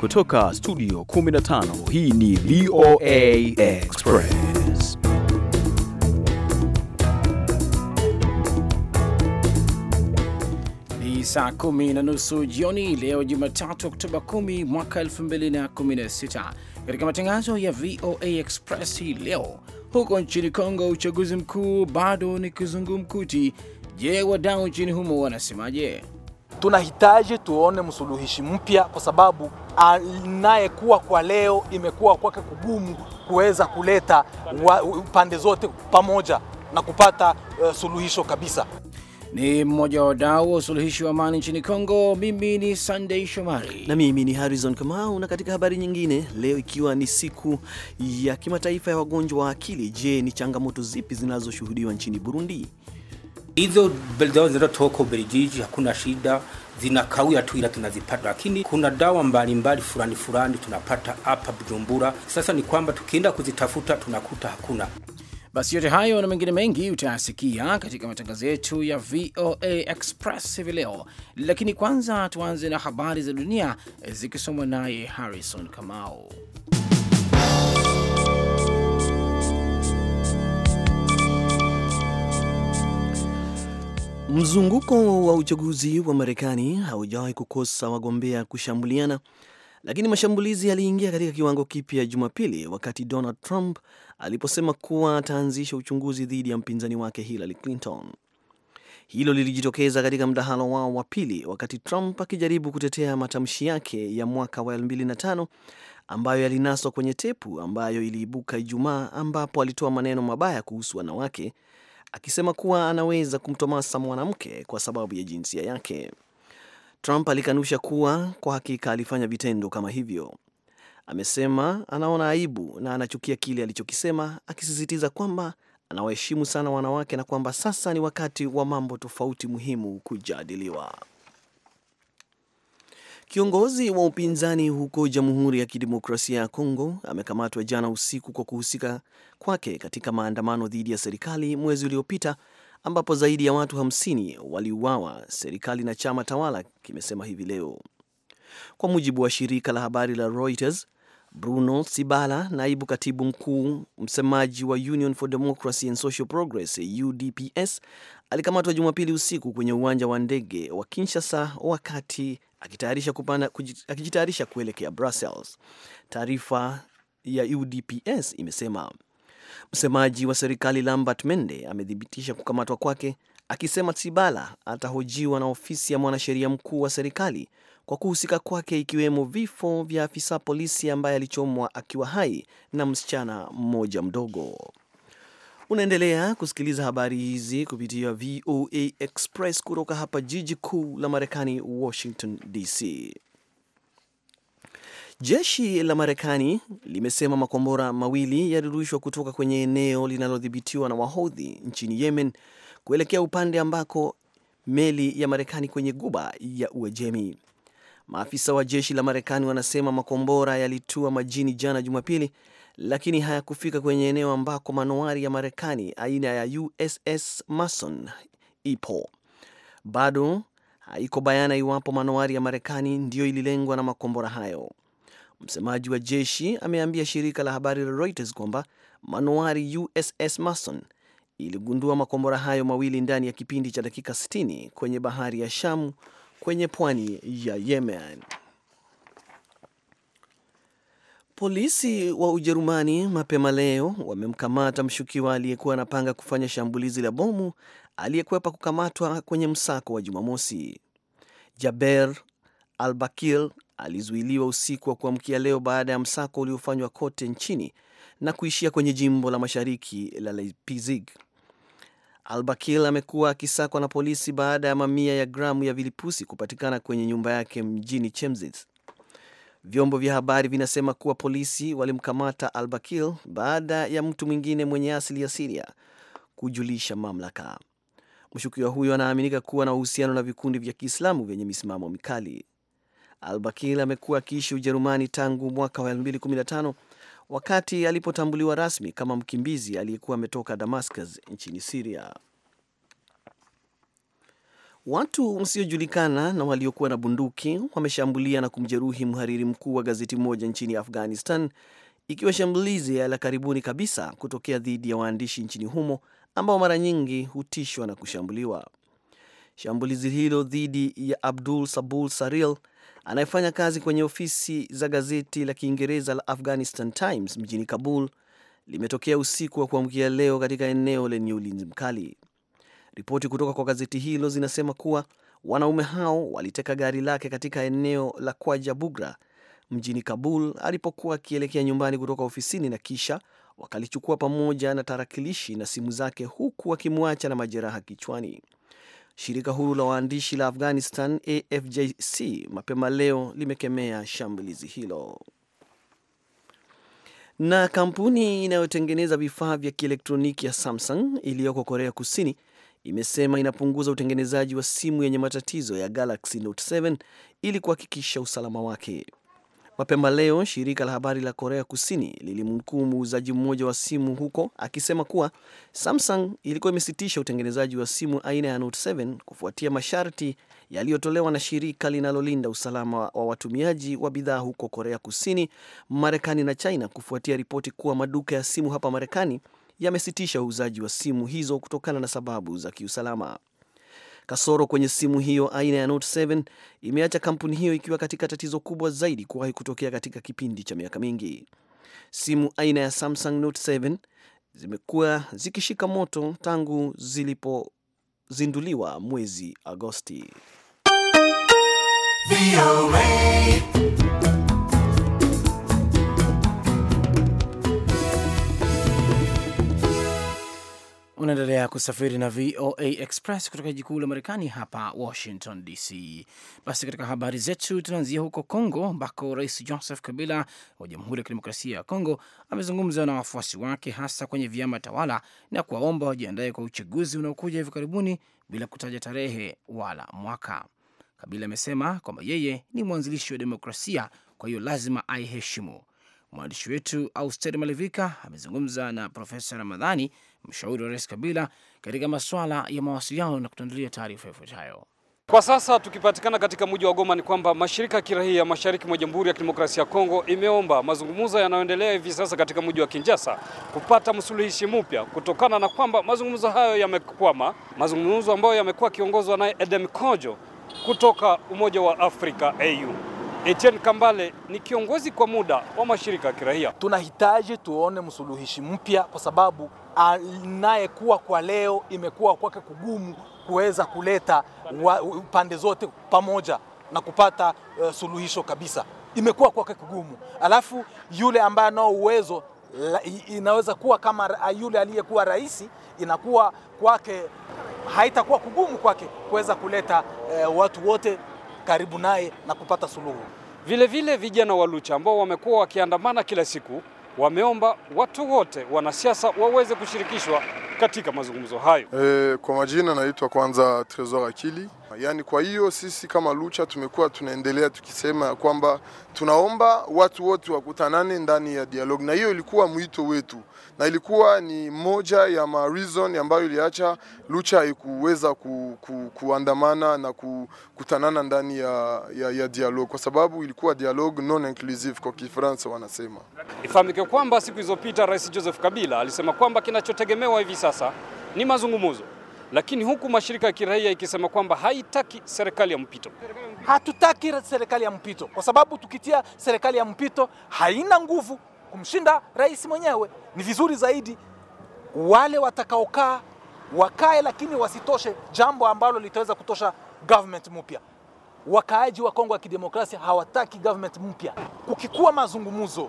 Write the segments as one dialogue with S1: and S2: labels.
S1: Kutoka studio 15 hii ni VOA Express.
S2: Ni saa kumi na nusu jioni leo Jumatatu, Oktoba 10 mwaka 2016. Katika matangazo ya VOA Express hii leo, huko nchini Kongo uchaguzi mkuu bado ni kizungumkuti. Je, wadau nchini humo wanasemaje?
S3: Tunahitaji tuone msuluhishi mpya, kwa sababu anayekuwa kwa leo imekuwa kwake kugumu kuweza kuleta wa, pande zote pamoja na kupata uh, suluhisho kabisa.
S2: Ni mmoja wa wadau wa usuluhishi wa amani nchini Kongo. Mimi ni Sunday Shomari
S4: na mimi ni Harrison Kamau. Na katika habari nyingine, leo ikiwa ni siku ya kimataifa ya wagonjwa wa akili, je, ni changamoto zipi zinazoshuhudiwa nchini Burundi?
S5: Hizo dawa zinazotoka Ubelgiji hakuna shida, zinakawia tu, ila tunazipata, lakini kuna dawa mbalimbali fulani fulani tunapata hapa Bujumbura. Sasa ni kwamba tukienda kuzitafuta tunakuta hakuna.
S2: Basi yote hayo na mengine mengi utayasikia katika matangazo yetu ya VOA Express hivi leo, lakini kwanza tuanze na habari za dunia zikisomwa naye Harrison Kamau.
S4: Mzunguko wa uchaguzi wa Marekani haujawahi kukosa wagombea kushambuliana, lakini mashambulizi yaliingia katika kiwango kipya Jumapili wakati Donald Trump aliposema kuwa ataanzisha uchunguzi dhidi ya mpinzani wake Hillary Clinton. Hilo lilijitokeza katika mdahalo wao wa pili, wakati Trump akijaribu kutetea matamshi yake ya mwaka wa 2005 ambayo yalinaswa kwenye tepu ambayo iliibuka Ijumaa, ambapo alitoa maneno mabaya kuhusu wanawake akisema kuwa anaweza kumtomasa mwanamke kwa sababu ya jinsia yake. Trump alikanusha kuwa kwa hakika alifanya vitendo kama hivyo. Amesema anaona aibu na anachukia kile alichokisema, akisisitiza kwamba anawaheshimu sana wanawake na kwamba sasa ni wakati wa mambo tofauti muhimu kujadiliwa. Kiongozi wa upinzani huko Jamhuri ya Kidemokrasia ya Kongo amekamatwa jana usiku kwa kuhusika kwake katika maandamano dhidi ya serikali mwezi uliopita ambapo zaidi ya watu 50 waliuawa, serikali na chama tawala kimesema hivi leo. Kwa mujibu wa shirika la habari la Reuters, Bruno Sibala, naibu katibu mkuu msemaji wa Union for Democracy and Social Progress UDPS, alikamatwa Jumapili usiku kwenye uwanja wa ndege wa Kinshasa wakati akitayarisha kupanda akijitayarisha kuelekea Brussels. Taarifa ya UDPS imesema msemaji wa serikali Lambert Mende amethibitisha kukamatwa kwake, akisema Sibala atahojiwa na ofisi ya mwanasheria mkuu wa serikali kwa kuhusika kwake ikiwemo vifo vya afisa polisi ambaye alichomwa akiwa hai na msichana mmoja mdogo. Unaendelea kusikiliza habari hizi kupitia VOA Express kutoka hapa jiji kuu la Marekani, Washington DC. Jeshi la Marekani limesema makombora mawili yalirushwa kutoka kwenye eneo linalodhibitiwa na Wahodhi nchini Yemen kuelekea upande ambako meli ya Marekani kwenye guba ya Uajemi. Maafisa wa jeshi la Marekani wanasema makombora yalitua majini jana Jumapili, lakini hayakufika kwenye eneo ambako manowari ya Marekani aina ya USS Mason ipo. Bado haiko bayana iwapo manowari ya Marekani ndiyo ililengwa na makombora hayo. Msemaji wa jeshi ameambia shirika la habari la Reuters kwamba manowari USS Mason iligundua makombora hayo mawili ndani ya kipindi cha dakika 60 kwenye bahari ya Shamu kwenye pwani ya Yemen. Polisi wa Ujerumani mapema leo wamemkamata mshukiwa aliyekuwa anapanga kufanya shambulizi la bomu aliyekwepa kukamatwa kwenye msako wa Jumamosi. Jaber Albakir alizuiliwa usiku wa kuamkia leo baada ya msako uliofanywa kote nchini na kuishia kwenye jimbo la mashariki la Leipzig. Albakir amekuwa akisakwa na polisi baada ya mamia ya gramu ya vilipusi kupatikana kwenye nyumba yake mjini Chemnitz. Vyombo vya habari vinasema kuwa polisi walimkamata Albakir baada ya mtu mwingine mwenye asili ya Siria kujulisha mamlaka. Mshukiwa huyo anaaminika kuwa na uhusiano na vikundi vya Kiislamu vyenye misimamo mikali. Albakir amekuwa akiishi Ujerumani tangu mwaka wa 2015 wakati alipotambuliwa rasmi kama mkimbizi aliyekuwa ametoka Damascus nchini Siria. Watu msiojulikana na waliokuwa na bunduki wameshambulia na kumjeruhi mhariri mkuu wa gazeti moja nchini Afghanistan, ikiwa shambulizi la karibuni kabisa kutokea dhidi ya waandishi nchini humo ambao mara nyingi hutishwa na kushambuliwa. Shambulizi hilo dhidi ya Abdul Sabul Saril anayefanya kazi kwenye ofisi za gazeti la Kiingereza la Afghanistan Times mjini Kabul limetokea usiku wa kuamkia leo katika eneo lenye ulinzi mkali. Ripoti kutoka kwa gazeti hilo zinasema kuwa wanaume hao waliteka gari lake katika eneo la Kwaja Bugra mjini Kabul alipokuwa akielekea nyumbani kutoka ofisini na kisha wakalichukua pamoja na tarakilishi na simu zake huku wakimwacha na majeraha kichwani. Shirika huru la waandishi la Afghanistan AFJC mapema leo limekemea shambulizi hilo. Na kampuni inayotengeneza vifaa vya kielektroniki ya Samsung iliyoko Korea Kusini imesema inapunguza utengenezaji wa simu yenye matatizo ya Galaxy Note 7 ili kuhakikisha usalama wake. Mapema leo shirika la habari la Korea Kusini lilimnukuu muuzaji mmoja wa simu huko akisema kuwa Samsung ilikuwa imesitisha utengenezaji wa simu aina ya Note 7 kufuatia masharti yaliyotolewa na shirika linalolinda usalama wa watumiaji wa bidhaa huko Korea Kusini, Marekani na China kufuatia ripoti kuwa maduka ya simu hapa Marekani yamesitisha uuzaji wa simu hizo kutokana na sababu za kiusalama. Kasoro kwenye simu hiyo aina ya Note 7 imeacha kampuni hiyo ikiwa katika tatizo kubwa zaidi kuwahi kutokea katika kipindi cha miaka mingi. Simu aina ya Samsung Note 7 zimekuwa zikishika moto tangu zilipozinduliwa mwezi Agosti.
S2: Unaendelea kusafiri na VOA Express kutoka jiji kuu la Marekani hapa Washington DC. Basi katika habari zetu tunaanzia huko Kongo ambako Rais Joseph Kabila wa Jamhuri ya Kidemokrasia ya Kongo amezungumza na wafuasi wake hasa kwenye vyama tawala na kuwaomba wajiandae kwa uchaguzi unaokuja hivi karibuni bila kutaja tarehe wala mwaka. Kabila amesema kwamba yeye ni mwanzilishi wa demokrasia, kwa hiyo lazima aiheshimu. Mwandishi wetu Auster Malivika amezungumza na Profesa Ramadhani, mshauri wa rais Kabila katika masuala ya mawasiliano na kutuandalia taarifa ifuatayo.
S6: Kwa sasa tukipatikana katika mji wa Goma ni kwamba mashirika ya kiraia mashariki mwa Jamhuri ya Kidemokrasia ya Kongo imeomba mazungumzo yanayoendelea hivi sasa katika mji wa Kinshasa kupata msuluhishi mpya kutokana na kwamba mazungumzo hayo yamekwama, mazungumzo ambayo yamekuwa yakiongozwa naye Edem Kojo kutoka Umoja wa Afrika AU. Etienne Kambale ni kiongozi kwa muda wa mashirika ya kiraia.
S3: Tunahitaji tuone msuluhishi mpya, kwa sababu anayekuwa kwa leo imekuwa kwake kugumu kuweza kuleta wa, pande zote pamoja na kupata uh, suluhisho kabisa, imekuwa kwake kugumu. Alafu yule ambaye anao uwezo la, inaweza kuwa kama yule aliyekuwa rais, inakuwa kwake haitakuwa kugumu kwake kuweza kuleta uh, watu wote karibu naye na kupata suluhu.
S6: Vile vile vijana wa Lucha ambao wamekuwa wakiandamana kila siku wameomba watu wote wanasiasa waweze kushirikishwa katika mazungumzo hayo.
S7: E, kwa majina naitwa kwanza Tresor Akili. Yaani, kwa hiyo sisi kama Lucha tumekuwa tunaendelea tukisema ya kwamba tunaomba watu wote wakutanane ndani ya dialogue, na hiyo ilikuwa mwito wetu na ilikuwa ni moja ya ma reason ambayo iliacha Lucha haikuweza ku, ku, kuandamana na kukutanana ndani ya, ya, ya dialogue kwa sababu ilikuwa dialogue non inclusive kwa Kifaransa wanasema.
S6: Ifahamike kwamba siku zilizopita Rais Joseph Kabila alisema kwamba kinachotegemewa hivi sasa ni mazungumzo, lakini huku mashirika ya kiraia ikisema kwamba haitaki serikali ya mpito.
S3: Hatutaki serikali ya mpito kwa sababu tukitia serikali ya mpito haina nguvu kumshinda rais mwenyewe. Ni vizuri zaidi wale watakaokaa wakae, lakini wasitoshe jambo ambalo litaweza kutosha government mpya. Wakaaji wa Kongo ya Kidemokrasia hawataki government mpya. Kukikuwa mazungumzo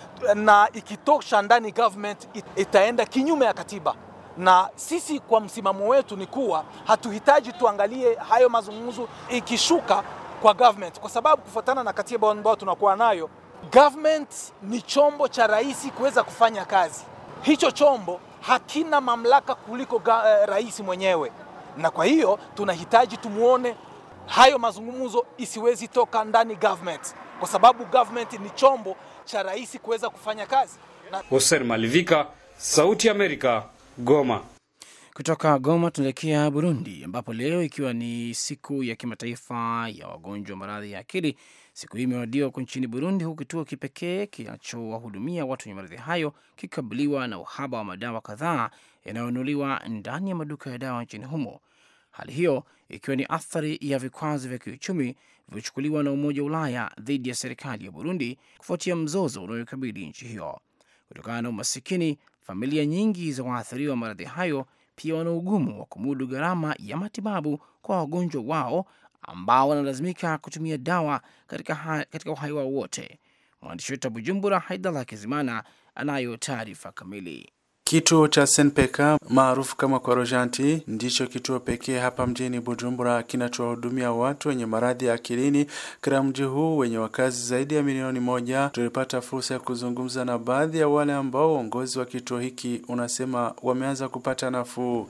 S3: na ikitosha ndani government itaenda kinyume ya katiba, na sisi kwa msimamo wetu ni kuwa hatuhitaji tuangalie hayo mazungumzo ikishuka kwa government, kwa sababu kufuatana na katiba ambayo tunakuwa nayo government ni chombo cha rais kuweza kufanya kazi. Hicho chombo hakina mamlaka kuliko uh, rais mwenyewe, na kwa hiyo tunahitaji tumuone hayo mazungumzo isiwezi toka ndani government, kwa sababu government ni chombo cha rais kuweza kufanya kazi na...
S6: Hussein Malivika, Sauti ya Amerika, Goma.
S2: Kutoka Goma tunaelekea Burundi, ambapo leo ikiwa ni siku ya kimataifa ya wagonjwa wa maradhi ya akili, siku hii imewadiwa huko nchini Burundi, huku kituo kipekee kinachowahudumia watu wenye maradhi hayo kikabiliwa na uhaba wa madawa kadhaa yanayonunuliwa ndani ya maduka ya dawa nchini humo. Hali hiyo ikiwa ni athari ya vikwazo vya kiuchumi vilivyochukuliwa na Umoja wa Ulaya dhidi ya serikali ya Burundi kufuatia mzozo unaoikabili nchi hiyo. Kutokana na umasikini, familia nyingi za waathiriwa wa maradhi hayo pia wana ugumu wa kumudu gharama ya matibabu kwa wagonjwa wao ambao wanalazimika kutumia dawa katika, ha, katika uhai wao wote. Mwandishi wetu wa Bujumbura, Haidallah Kizimana, anayo taarifa kamili.
S8: Kituo cha Senpeka maarufu kama Korojanti ndicho kituo pekee hapa mjini Bujumbura kinachowahudumia watu wenye maradhi ya akilini katika mji huu wenye wakazi zaidi ya milioni moja. Tulipata fursa ya kuzungumza na baadhi ya wale ambao uongozi wa kituo hiki unasema wameanza kupata nafuu.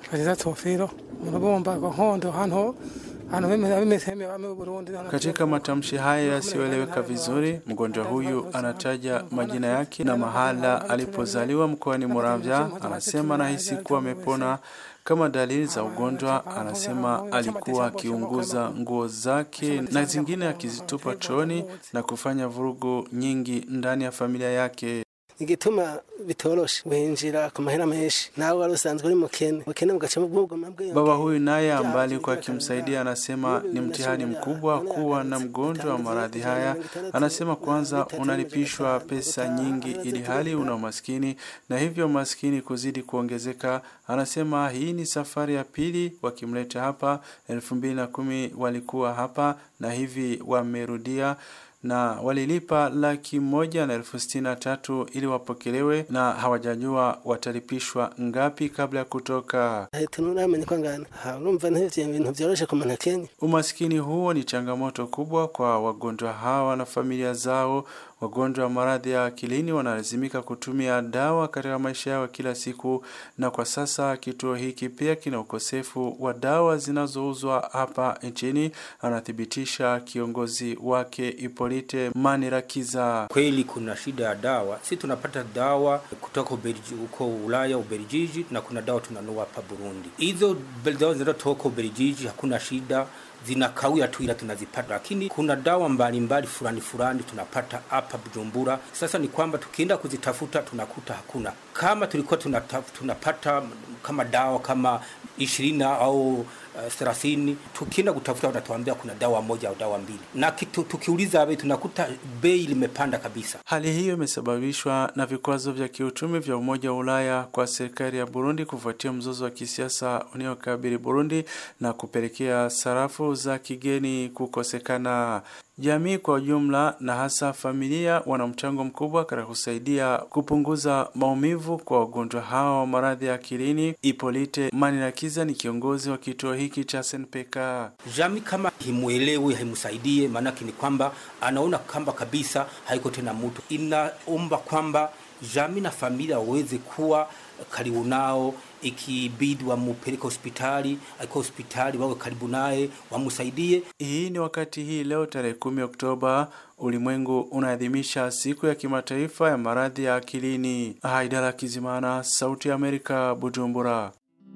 S8: Katika matamshi haya yasiyoeleweka vizuri, mgonjwa huyu anataja majina yake na mahala alipozaliwa mkoani Muramvya. Anasema anahisi kuwa amepona. Kama dalili za ugonjwa, anasema alikuwa akiunguza nguo zake na zingine akizitupa chooni na kufanya vurugu nyingi ndani ya familia yake.
S9: igituma bitoroshe winjira ku mahera menshi nawe wari usanzwe uri mukene mukene mugaca mubwugoma bwe
S8: Baba huyu naye ambaye alikuwa akimsaidia anasema ni mtihani mkubwa kuwa na mgonjwa wa maradhi haya. Anasema kwanza unalipishwa pesa nyingi ili hali una umaskini na hivyo maskini kuzidi kuongezeka. Anasema hii ni safari ya pili wakimleta hapa. elfu mbili na kumi walikuwa hapa na hivi wamerudia na walilipa laki moja na elfu sitini na tatu ili wapokelewe na hawajajua watalipishwa ngapi kabla ya kutoka.
S9: tunuramenye ko ngana ha urumva ntivyo ibintu vyoroshe ku muntu akenye
S8: Umaskini huo ni changamoto kubwa kwa wagonjwa hawa na familia zao. Wagonjwa wa maradhi ya akilini wanalazimika kutumia dawa katika maisha yao kila siku, na kwa sasa kituo hiki pia kina ukosefu wa dawa zinazouzwa hapa nchini, anathibitisha kiongozi wake Ipolite Manirakiza.
S5: Kweli kuna shida ya dawa. Si tunapata dawa kutoka Ubelgiji, huko Ulaya, Ubelgiji, na kuna dawa tunanua hapa Burundi. Hizo dawa zinazotoka Ubelgiji hakuna shida zinakawia tu, ila tunazipata, lakini kuna dawa mbalimbali fulani fulani tunapata hapa Bujumbura. Sasa ni kwamba tukienda kuzitafuta tunakuta hakuna. Kama tulikuwa tunataf, tunapata kama dawa kama ishirini au thelathini, uh, tukienda kutafuta wanatuambia kuna dawa moja au dawa mbili, na kitu, tukiuliza bei tunakuta bei limepanda kabisa.
S8: Hali hiyo imesababishwa na vikwazo vya kiuchumi vya Umoja wa Ulaya kwa serikali ya Burundi kufuatia mzozo wa kisiasa unaokabili Burundi na kupelekea sarafu za kigeni kukosekana. Jamii kwa ujumla na hasa familia wana mchango mkubwa katika kusaidia kupunguza maumivu kwa wagonjwa hawa wa maradhi ya akilini. Ipolite Manirakiza ni kiongozi wa kituo hiki cha SNPK.
S5: Jamii kama himwelewi, haimsaidie, maanake ni kwamba anaona kwamba kabisa haiko tena mtu. Inaomba kwamba jamii na familia waweze kuwa karibu nao, ikibidi wamupeleke hospitali, akiwa hospitali wawe karibu naye, wamsaidie.
S8: Hii ni wakati hii leo tarehe kumi Oktoba ulimwengu unaadhimisha siku ya kimataifa ya maradhi ya akilini. Haidara Kizimana, Sauti ya Amerika, Bujumbura.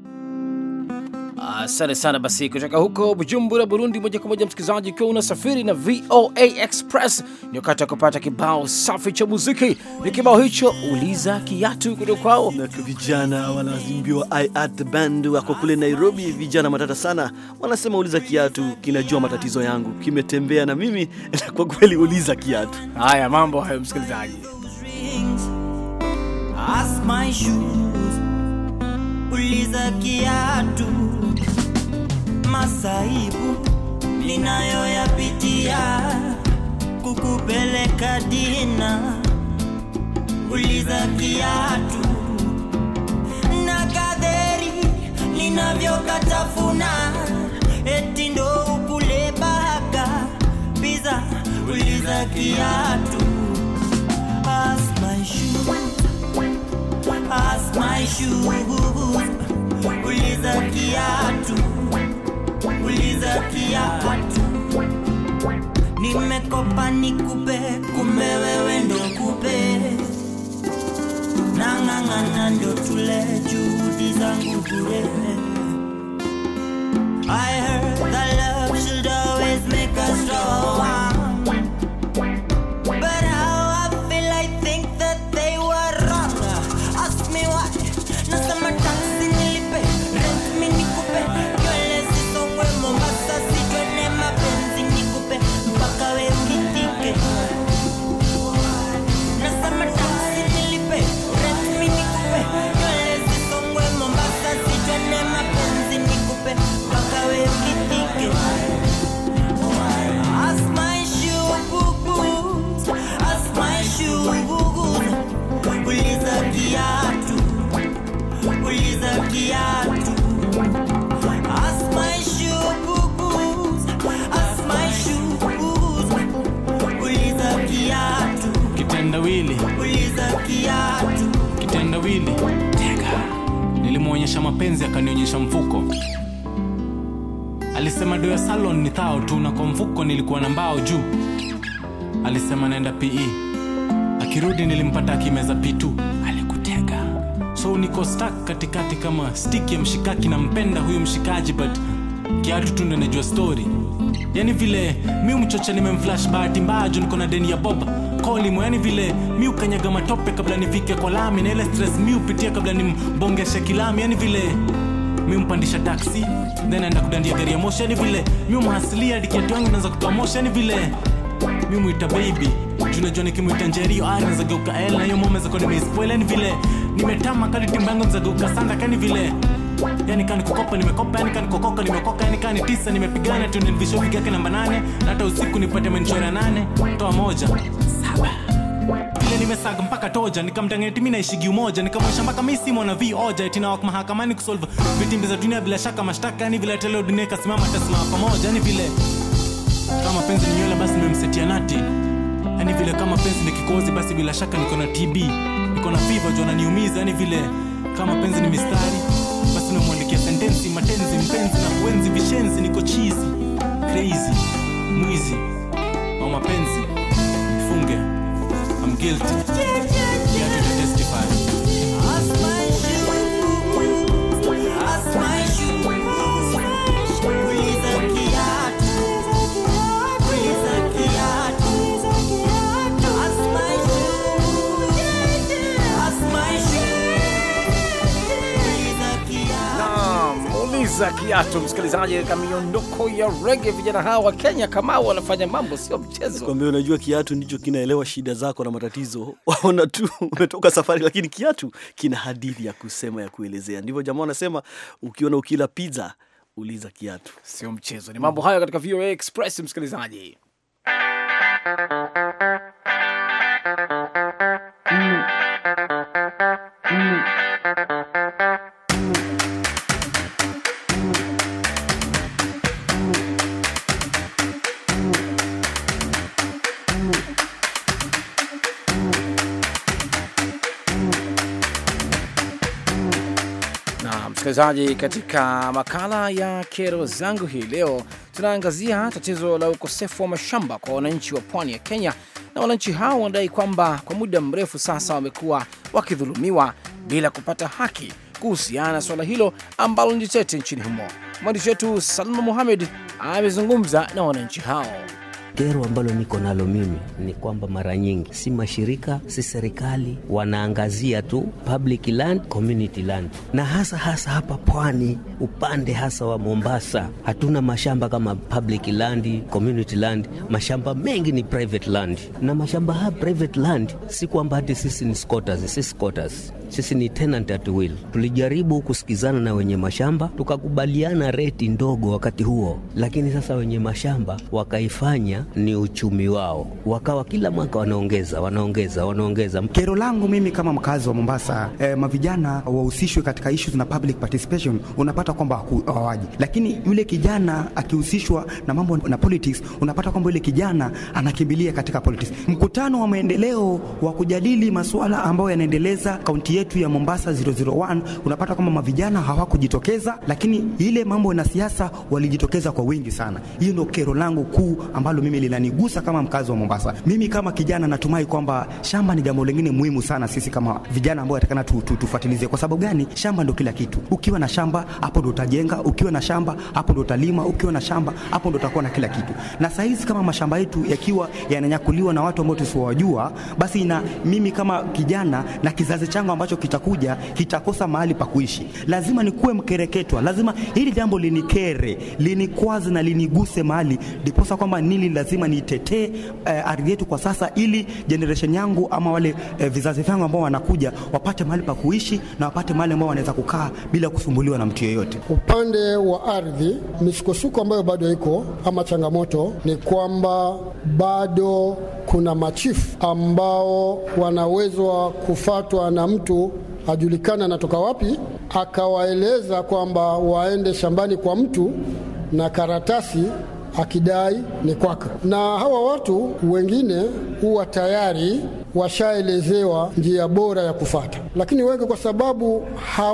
S2: Asante sana. Basi kutoka huko Bujumbura, Burundi, moja kwa moja msikilizaji, ukiwa unasafiri na VOA Express, ni wakati wa kupata kibao safi cha muziki. Ni kibao hicho uliza kiatu kutoka kwao
S4: na vijana wanaimbiwa I Art Band wako kule Nairobi. Vijana matata sana, wanasema uliza kiatu kinajua matatizo yangu, kimetembea na mimi na kwa kweli uliza kiatu.
S2: Haya mambo hayo, msikilizaji.
S10: Uliza kiatu masaibu ninayoyapitia kukupeleka dina. Uliza kiatu na kadheri ninavyokatafuna, eti ndo ukule baka biza. Uliza kiatu as my shoe, as my shoes uliza kiatu, uliza kiatu. Nimekopa nikupe, kumbe wewe ndo kupe, na nang'ang'ana ndo tule juhudi zangu bure I heard that love should always make us strong But how I feel I think that they were wrong Ask me why Nasema taxi nilipe Rent mi nikupe Nywele zisongwe Mombasa sitwene mapenzi nikupe Mpaka we unitike Nasema taxi nilipe Rent mi nikupe Nywele zisongwe Mombasa sitwene mapenzi nikupe Mpaka we unitike As my shoe boo-boos, as my shoe boo-boos. Uliza kiatu, uliza kiatu. As my shoe boo-boos, as my shoe boo-boos. Uliza kiatu,
S11: kitendawili
S10: uliza kiatu.
S11: kitendawili tega nilimwonyesha mapenzi akanionyesha mfuko alisema do ya salon ni thao tu na kwa mfuko nilikuwa na mbao juu alisema naenda pe akirudi nilimpata akimeza p2 alikutega so niko stak katikati kama stik ya mshikaki nampenda huyu mshikaji but kiatu tu ndo najua story yani vile mi mchocha nimemflash bahati mbaya juu niko na deni ya boba kolimo yani vile mi ukanyaga matope kabla nifike kwa lami na ile stress mi upitia kabla nimbongeshe kilami yani vile mi mpandisha taksi then aenda kudandia gari ya moshi yani vile mi umhasilia dikiatu yangu naweza kutoa moshi yani vile mi mwita baby juu najua nikimwita njerio ari nazageuka el na hiyo momeza kwa nimeispoil yani vile nimetama kadi timba yangu nizageuka sanda kani vile yani kani kukopa nimekopa yani kani kokoka nimekoka yani kani tisa nimepigana tu nilvisho vigake namba nane na hata usiku nipate menchora nane toa moja saba vile nimesaga mpaka toja nikamtangeti mi naishigi umoja nikamwesha mpaka mi si mwana vi oja itinawak mahakamani kusolve vitimbi za dunia bila shaka mashtaka yani vile teleo dunia ikasimama tasimama pamoja yani vile kama penzi ni nywele basi nimemsetia nati yani vile kama penzi ni kikozi basi bila shaka niko na tb niko na fiva juu ananiumiza yani vile kama penzi ni mistari basi nimemwandikia sentensi matenzi mpenzi na kuenzi vishenzi niko chizi crazy mwizi au mapenzi funge I'm guilty yeah, to testify
S10: As my shoe boo-boos, as my shoe boo-boos. Uliza kiatu, uliza kiatu. As my shoe, as my shoe. Uliza kiatu.
S2: Naam, uliza kiatu, msikilizaji, katika miondoko ya rege. Vijana hawa wa Kenya kama wanafanya mambo sio mchezo.
S4: Kwambia unajua kiatu ndicho kinaelewa shida zako na matatizo. Waona tu umetoka safari, lakini kiatu kina hadithi ya kusema ya kuelezea. Ndivyo jamaa wanasema, ukiona ukila pizza uliza kiatu.
S2: Sio mchezo, ni mambo hayo katika VOA Express, msikilizaji. Na msikilizaji, katika makala ya kero zangu hii leo tunaangazia tatizo la ukosefu wa mashamba kwa wananchi wa pwani ya Kenya, na wananchi hao wanadai kwamba kwa muda mrefu sasa wamekuwa wakidhulumiwa bila kupata haki kuhusiana na suala hilo ambalo ni tete nchini humo. Mwandishi wetu Salma Muhamed amezungumza na wananchi hao.
S12: Kero ambalo niko nalo mimi ni kwamba mara nyingi si mashirika si serikali wanaangazia tu public land, community land, na hasa hasa hapa pwani, upande hasa wa Mombasa, hatuna mashamba kama public land, community land. Mashamba mengi ni private land, na mashamba haya private land si kwamba hati sisi ni squatters, si squatters sisi ni tenant at will. Tulijaribu kusikizana na wenye mashamba tukakubaliana reti ndogo wakati huo, lakini sasa wenye mashamba wakaifanya ni uchumi wao, wakawa kila mwaka wanaongeza wanaongeza wanaongeza.
S13: Kero langu mimi kama mkazi wa Mombasa, eh, mavijana wahusishwe katika issues na public participation, unapata kwamba haku- hawaji, lakini yule kijana akihusishwa na mambo na politics, unapata kwamba yule kijana anakimbilia katika politics. Mkutano wa maendeleo wa kujadili masuala ambayo yanaendeleza kaunti yetu yetu ya Mombasa 001 unapata kwamba mavijana hawakujitokeza, lakini ile mambo na siasa walijitokeza kwa wingi sana. Hiyo ndio kero langu kuu ambalo mimi linanigusa kama mkazi wa Mombasa. Mimi kama kijana natumai kwamba shamba ni jambo lingine muhimu sana sisi kama vijana ambao atakana tu, tu, tufuatilizie. Kwa sababu gani? Shamba ndio kila kitu. Ukiwa na shamba hapo ndio utajenga, ukiwa na shamba hapo ndio utalima, ukiwa na shamba hapo ndio utakuwa na kila kitu. Na saa hizi kama mashamba yetu yakiwa yananyakuliwa na watu ambao tusiowajua, basi na mimi kama kijana na kizazi changu ambacho kitakuja kitakosa mahali pa kuishi. Lazima nikuwe mkereketwa, lazima hili jambo linikere, linikwaze na liniguse mahali, ndiposa kwamba nili lazima nitetee eh, ardhi yetu kwa sasa, ili generation yangu ama wale eh, vizazi vyangu ambao wanakuja wapate mahali pa kuishi na wapate mahali ambao wanaweza kukaa bila kusumbuliwa na mtu yeyote.
S14: Upande wa ardhi, misukosuko ambayo bado iko ama changamoto ni kwamba bado kuna machifu ambao wanawezwa kufatwa na mtu ajulikana anatoka wapi, akawaeleza kwamba waende shambani kwa mtu na karatasi akidai ni kwake, na hawa watu wengine huwa tayari washaelezewa njia bora ya kufata, lakini wengi kwa sababu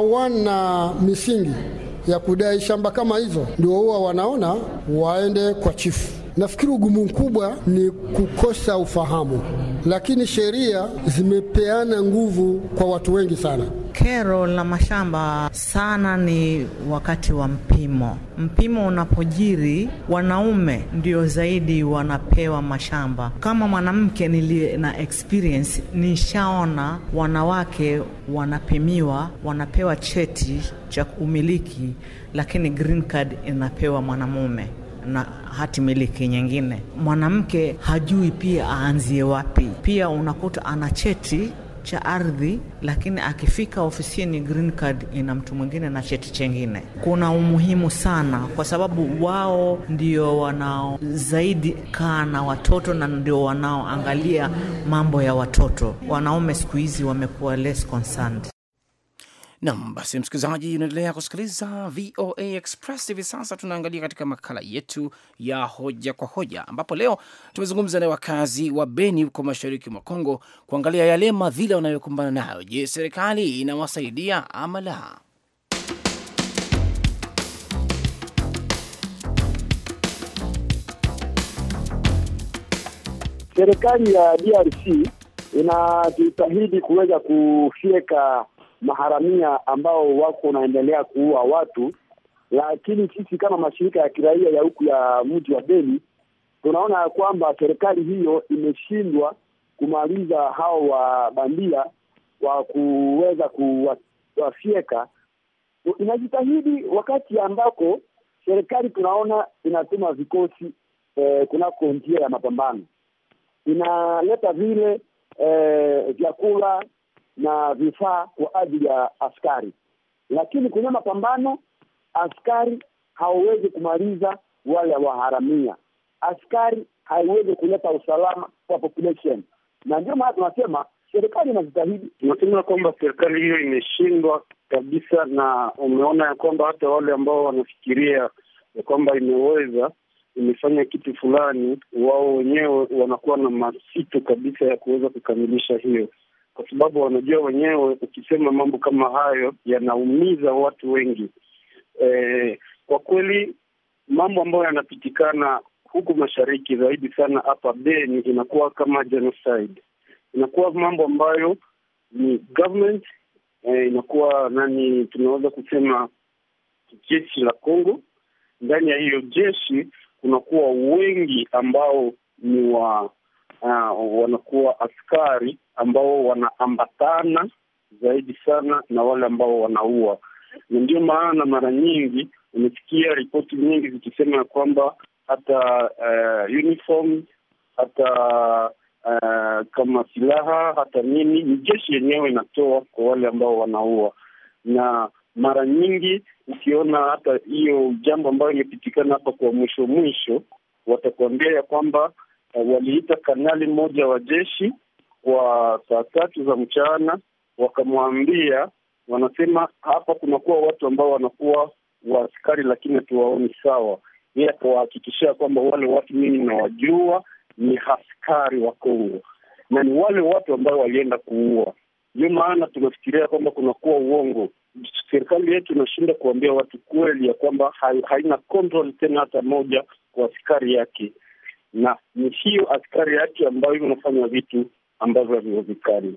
S14: hawana misingi ya kudai shamba kama hizo, ndio huwa wanaona waende kwa chifu. Nafikiri ugumu mkubwa ni kukosa ufahamu, lakini sheria zimepeana nguvu kwa watu wengi sana.
S15: Kero la mashamba sana ni wakati wa mpimo. Mpimo unapojiri, wanaume ndio zaidi wanapewa mashamba. Kama mwanamke niliye na experience, nishaona wanawake wanapimiwa, wanapewa cheti cha umiliki, lakini green card inapewa mwanamume na hati miliki nyingine. Mwanamke hajui pia aanzie wapi. Pia unakuta ana cheti cha ardhi, lakini akifika ofisini green card ina mtu mwingine na cheti chengine. Kuna umuhimu sana, kwa sababu wao ndio wanao zaidi kaa na watoto na ndio wanaoangalia mambo ya watoto. Wanaume siku hizi wamekuwa less concerned.
S2: Nam, basi msikilizaji, unaendelea kusikiliza VOA Express. Hivi sasa tunaangalia katika makala yetu ya hoja kwa hoja, ambapo leo tumezungumza na wakazi wa Beni huko mashariki mwa Kongo kuangalia yale madhila wanayokumbana nayo. Je, serikali inawasaidia ama la?
S16: Serikali ya DRC inajitahidi kuweza kufyeka maharamia ambao wako wanaendelea kuua watu, lakini sisi kama mashirika ya kiraia ya huku ya mji wa Beni tunaona ya kwamba serikali hiyo imeshindwa kumaliza hao wa bandia wa kuweza kuwafyeka. Inajitahidi wakati ambako serikali tunaona inatuma vikosi eh, kunako njia ya mapambano, inaleta vile eh, vyakula na vifaa kwa ajili ya askari, lakini kwenye mapambano askari hawawezi kumaliza wale waharamia, askari haiwezi kuleta usalama kwa population, na ndio maana tunasema serikali inajitahidi.
S17: Tunasema kwamba serikali hiyo imeshindwa kabisa, na umeona ya kwamba hata wale ambao wanafikiria ya kwamba imeweza imefanya kitu fulani, wao wenyewe wanakuwa na masito kabisa ya kuweza kukamilisha hiyo kwa sababu wanajua wenyewe, ukisema mambo kama hayo yanaumiza watu wengi. E, kwa kweli mambo ambayo yanapitikana huku mashariki zaidi sana hapa Beni inakuwa kama genocide, inakuwa mambo ambayo ni government e, inakuwa nani, tunaweza kusema jeshi la Congo. Ndani ya hiyo jeshi kunakuwa wengi ambao ni wa uh, wanakuwa askari ambao wanaambatana zaidi sana na wale ambao wanaua, na ndio maana mara nyingi umesikia ripoti nyingi zikisema ya kwamba hata uh, uniform hata uh, kama silaha hata nini ni jeshi yenyewe inatoa kwa wale ambao wanaua, na mara nyingi ukiona hata hiyo jambo ambayo imepitikana hapa kwa mwisho mwisho, watakuambia ya kwamba uh, waliita kanali mmoja wa jeshi kwa saa tatu za mchana, wakamwambia, wanasema hapa kunakuwa watu ambao wanakuwa waaskari lakini hatuwaoni sawa. Yeye akawahakikishia kwamba wale watu mimi nawajua ni askari wa Kongo na ni wale watu ambao walienda kuua. Ndio maana tunafikiria kwamba kunakuwa uongo. Serikali yetu inashinda kuambia watu kweli ya kwamba hai- haina control tena hata moja kwa askari yake, na ni hiyo askari yake ambayo inafanya vitu ambavyo haviwezekani.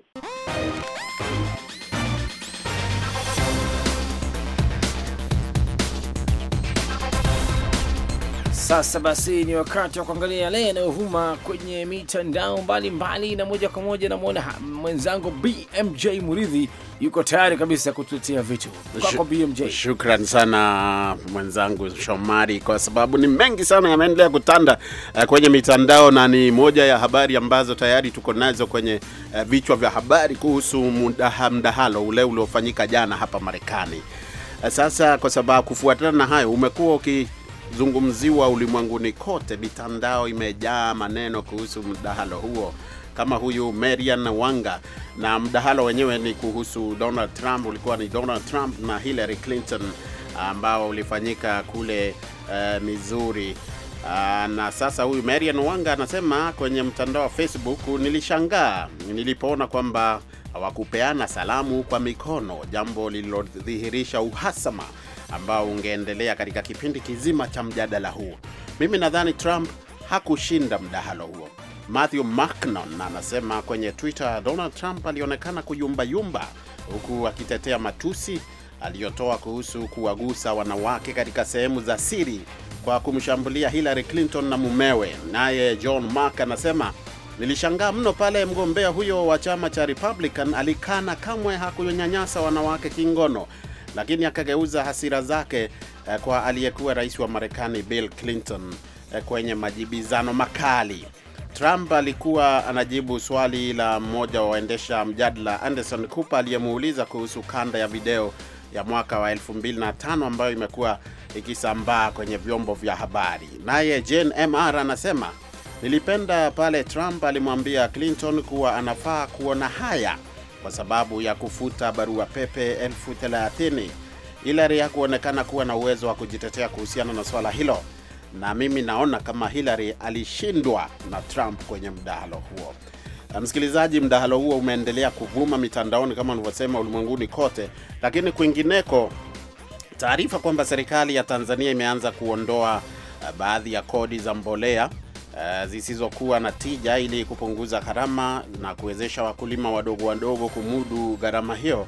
S2: Sasa basi ni wakati wa kuangalia yale yanayovuma kwenye mitandao mbalimbali, na moja kwa moja namwona ha- mwenzangu BMJ Muridhi yuko tayari kabisa kutuletea vitu kwako BMJ.
S18: Shukran sana mwenzangu Shomari, kwa sababu ni mengi sana yameendelea kutanda uh, kwenye mitandao na ni moja ya habari ambazo tayari tuko nazo kwenye uh, vichwa vya habari kuhusu mdaha, mdahalo ule uliofanyika jana hapa Marekani. Uh, sasa kwa sababu kufuatana na hayo umekuwa ukizungumziwa ulimwenguni kote, mitandao imejaa maneno kuhusu mdahalo huo kama huyu Marian Wanga, na mdahalo wenyewe ni kuhusu Donald Trump, ulikuwa ni Donald Trump na Hillary Clinton ambao ulifanyika kule uh, Missouri. Uh, na sasa huyu Marian Wanga anasema kwenye mtandao wa Facebook, nilishangaa nilipoona kwamba hawakupeana salamu kwa mikono, jambo lililodhihirisha uhasama ambao ungeendelea katika kipindi kizima cha mjadala huo. Mimi nadhani Trump hakushinda mdahalo huo. Matthew Macnon anasema kwenye Twitter, Donald Trump alionekana kuyumbayumba huku akitetea matusi aliyotoa kuhusu kuwagusa wanawake katika sehemu za siri kwa kumshambulia Hillary Clinton na mumewe. Naye John Mark anasema nilishangaa mno pale mgombea huyo wa chama cha Republican alikana kamwe hakunyanyasa wanawake kingono, lakini akageuza hasira zake eh, kwa aliyekuwa rais wa Marekani Bill Clinton eh, kwenye majibizano makali. Trump alikuwa anajibu swali la mmoja wa waendesha mjadala Anderson Cooper aliyemuuliza kuhusu kanda ya video ya mwaka wa 2005 ambayo imekuwa ikisambaa kwenye vyombo vya habari. Naye Jane MR anasema nilipenda pale Trump alimwambia Clinton kuwa anafaa kuona haya kwa sababu ya kufuta barua pepe elfu thelathini. Hillary hakuonekana kuwa na uwezo wa kujitetea kuhusiana na swala hilo na mimi naona kama Hillary alishindwa na Trump kwenye mdahalo huo. Na Msikilizaji, mdahalo huo umeendelea kuvuma mitandaoni kama nilivyosema, ulimwenguni kote, lakini kwingineko, taarifa kwamba serikali ya Tanzania imeanza kuondoa uh, baadhi ya kodi za mbolea uh, zisizokuwa na tija ili kupunguza gharama na kuwezesha wakulima wadogo wadogo kumudu gharama hiyo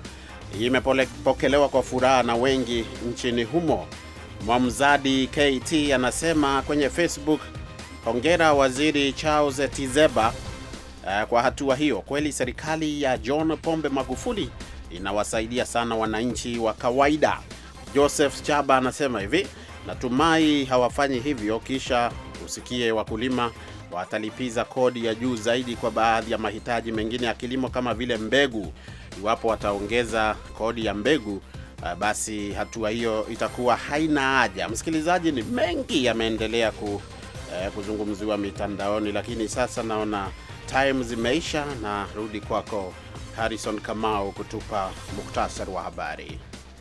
S18: imepokelewa kwa furaha na wengi nchini humo. Mwamzadi KT anasema kwenye Facebook, hongera waziri Charles Tizeba uh, kwa hatua hiyo. Kweli serikali ya John Pombe Magufuli inawasaidia sana wananchi wa kawaida. Joseph Chaba anasema hivi, natumai hawafanyi hivyo kisha usikie wakulima watalipiza kodi ya juu zaidi kwa baadhi ya mahitaji mengine ya kilimo kama vile mbegu. Iwapo wataongeza kodi ya mbegu Uh, basi hatua hiyo itakuwa haina haja. Msikilizaji, ni mengi yameendelea ku, uh, kuzungumziwa mitandaoni, lakini sasa naona time zimeisha, na rudi kwako Harrison Kamau kutupa muktasari wa habari.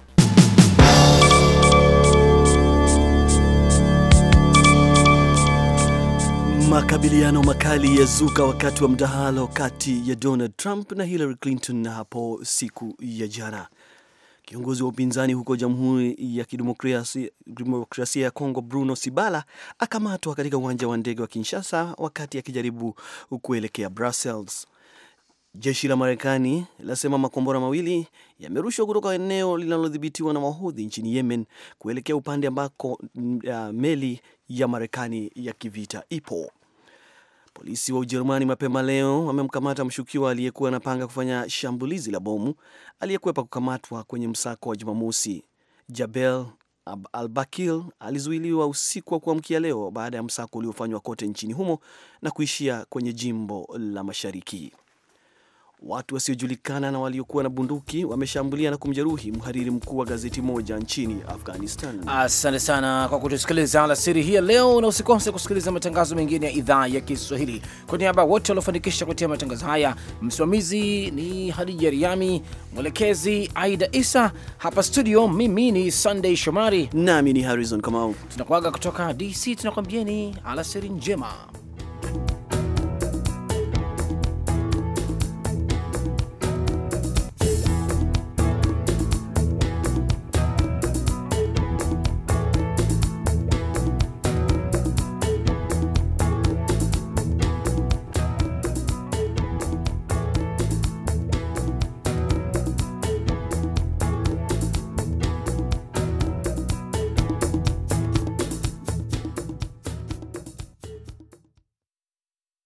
S4: Makabiliano makali yazuka wakati wa mdahalo kati ya Donald Trump na Hillary Clinton hapo siku ya jana. Kiongozi wa upinzani huko Jamhuri ya Kidemokrasia Demokrasia ya Kongo, Bruno Sibala, akamatwa katika uwanja wa ndege wa Kinshasa wakati akijaribu kuelekea Brussels. Jeshi la Marekani lasema makombora mawili yamerushwa kutoka eneo linalodhibitiwa na Wahudhi nchini Yemen kuelekea upande ambako uh, meli ya Marekani ya kivita ipo. Polisi wa Ujerumani mapema leo wamemkamata mshukiwa aliyekuwa anapanga kufanya shambulizi la bomu aliyekwepa kukamatwa kwenye msako wa Jumamosi. Jabel Al-Bakil alizuiliwa usiku wa kuamkia leo baada ya msako uliofanywa kote nchini humo na kuishia kwenye jimbo la Mashariki. Watu wasiojulikana na waliokuwa na bunduki wameshambulia na kumjeruhi mhariri mkuu wa gazeti moja nchini Afghanistan.
S2: Asante sana kwa kutusikiliza alasiri hii ya leo, na usikose kusikiliza matangazo mengine ya idhaa ya Kiswahili. Kwa niaba ya wote waliofanikisha kutia matangazo haya, msimamizi ni Hadija Riami, mwelekezi Aida Isa, hapa studio mimi ni Sunday Shomari
S4: nami ni Harrison Kamau.
S2: Tunakuaga kutoka DC, tunakwambieni alasiri njema.